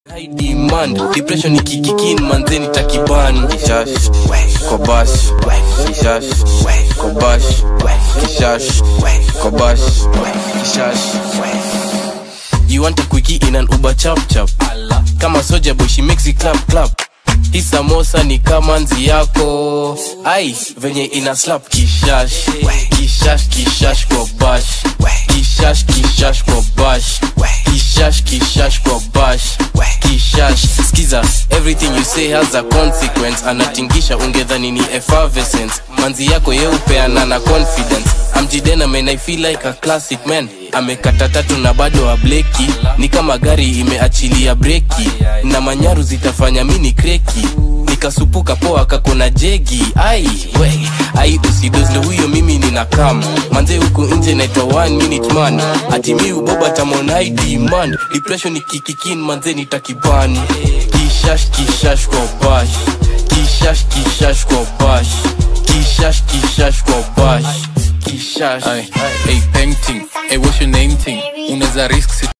High demand depression ikikikin manzeni takiban kishash kobash kishash kobash kishash kobash kishash You want a quickie in an Uber chap chap Kama soja boy she makes it clap clap Hii samosa ni kama nzi yako ai venye ina slap kishash kishash kishash kwa bash kishash kishash kwa bash kishash kishash kwa bash kishash skiza everything you say has a consequence anatingisha ungedhani ni effervescence manzi yako yeupeana na confidence amjidena man i feel like a classic man amekata tatu na bado ableki ni kama gari imeachilia breki na manyaru zitafanya mini kreki nikasupuka poa kakona jegi ai we ai usidozle huyo mimi nina kam manze huku nje naitwa one minute man ati mi uboba tamonai demand depression ikikikin manze nitakiban kishash kishash kwa bash kishash kishash kwa bash kishash kishash kwa bash kishash Ay, hey, painting, hey, what's your name thing? Unaweza risk